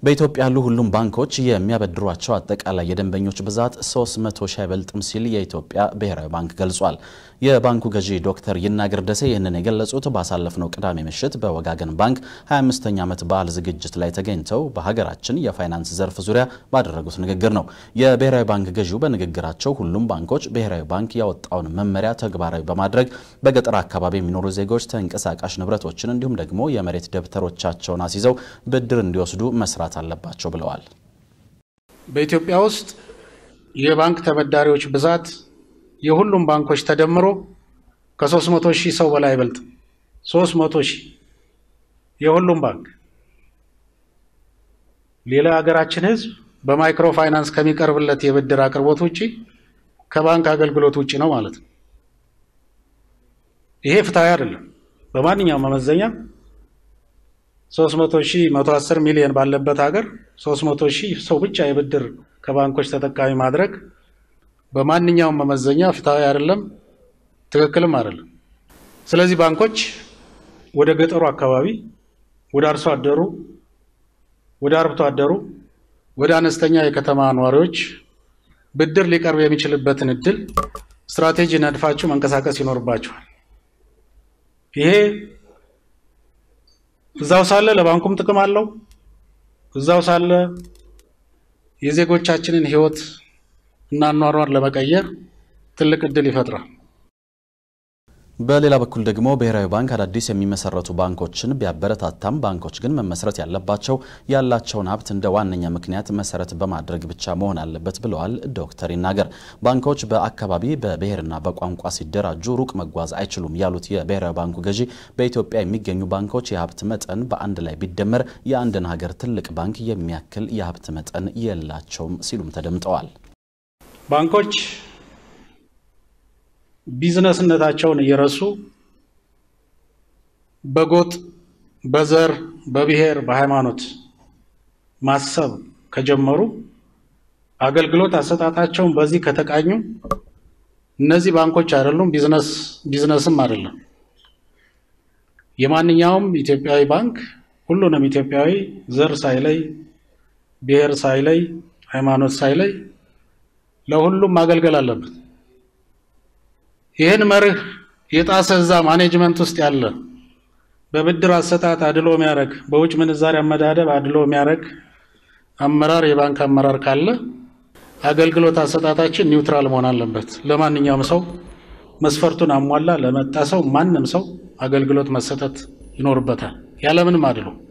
በኢትዮጵያ ያሉ ሁሉም ባንኮች የሚያበድሯቸው አጠቃላይ የደንበኞች ብዛት 300 ሺህ አይበልጥም ሲል የኢትዮጵያ ብሔራዊ ባንክ ገልጿል። የባንኩ ገዢ ዶክተር ይናገር ደሴ ይህንን የገለጹት ባሳለፍነው ቅዳሜ ምሽት በወጋገን ባንክ 25ኛ ዓመት በዓል ዝግጅት ላይ ተገኝተው በሀገራችን የፋይናንስ ዘርፍ ዙሪያ ባደረጉት ንግግር ነው። የብሔራዊ ባንክ ገዢው በንግግራቸው ሁሉም ባንኮች ብሔራዊ ባንክ ያወጣውን መመሪያ ተግባራዊ በማድረግ በገጠር አካባቢ የሚኖሩ ዜጎች ተንቀሳቃሽ ንብረቶችን እንዲሁም ደግሞ የመሬት ደብተሮቻቸውን አስይዘው ብድር እንዲወስዱ መስራት አለባቸው ብለዋል። በኢትዮጵያ ውስጥ የባንክ ተበዳሪዎች ብዛት የሁሉም ባንኮች ተደምሮ ከ300 ሺህ ሰው በላይ አይበልጥም። 300 ሺህ የሁሉም ባንክ። ሌላ የሀገራችን ሕዝብ በማይክሮ ፋይናንስ ከሚቀርብለት የብድር አቅርቦት ውጪ ከባንክ አገልግሎት ውጪ ነው ማለት ነው። ይሄ ፍትሐዊ አይደለም። በማንኛውም መመዘኛ 300 ሺህ 110 ሚሊዮን ባለበት ሀገር 300 ሺህ ሰው ብቻ የብድር ከባንኮች ተጠቃሚ ማድረግ በማንኛውም መመዘኛ ፍትሐዊ አይደለም፣ ትክክልም አይደለም። ስለዚህ ባንኮች ወደ ገጠሩ አካባቢ፣ ወደ አርሶ አደሩ፣ ወደ አርብቶ አደሩ፣ ወደ አነስተኛ የከተማ ነዋሪዎች ብድር ሊቀርብ የሚችልበትን እድል ስትራቴጂ ነድፋችሁ መንቀሳቀስ ይኖርባችኋል። ይሄ እዛው ሳለ ለባንኩም ጥቅም አለው። እዛው ሳለ የዜጎቻችንን ሕይወት እና አኗኗር ለመቀየር ትልቅ እድል ይፈጥራል። በሌላ በኩል ደግሞ ብሔራዊ ባንክ አዳዲስ የሚመሰረቱ ባንኮችን ቢያበረታታም ባንኮች ግን መመስረት ያለባቸው ያላቸውን ሀብት እንደ ዋነኛ ምክንያት መሰረት በማድረግ ብቻ መሆን አለበት ብለዋል ዶክተር ይናገር። ባንኮች በአካባቢ በብሔርና በቋንቋ ሲደራጁ ሩቅ መጓዝ አይችሉም ያሉት የብሔራዊ ባንኩ ገዢ በኢትዮጵያ የሚገኙ ባንኮች የሀብት መጠን በአንድ ላይ ቢደመር የአንድን ሀገር ትልቅ ባንክ የሚያክል የሀብት መጠን የላቸውም ሲሉም ተደምጠዋል። ባንኮች ቢዝነስነታቸውን እየረሱ በጎጥ፣ በዘር፣ በብሔር፣ በሃይማኖት ማሰብ ከጀመሩ አገልግሎት አሰጣጣቸውን በዚህ ከተቃኙ እነዚህ ባንኮች አይደሉም፣ ቢዝነስ ቢዝነስም አይደለም። የማንኛውም ኢትዮጵያዊ ባንክ ሁሉንም ኢትዮጵያዊ ዘር ሳይለይ፣ ብሔር ሳይለይ፣ ሃይማኖት ሳይለይ ለሁሉም ማገልገል አለበት። ይህን መርህ የጣሰ እዛ ማኔጅመንት ውስጥ ያለ በብድር አሰጣጥ አድሎ የሚያደርግ በውጭ ምንዛሪ አመዳደብ አድሎ የሚያደርግ አመራር የባንክ አመራር ካለ አገልግሎት አሰጣጣችን ኒውትራል መሆን አለበት። ለማንኛውም ሰው መስፈርቱን አሟላ ለመጣ ሰው ማንም ሰው አገልግሎት መሰጠት ይኖርበታል ያለምንም አድሎ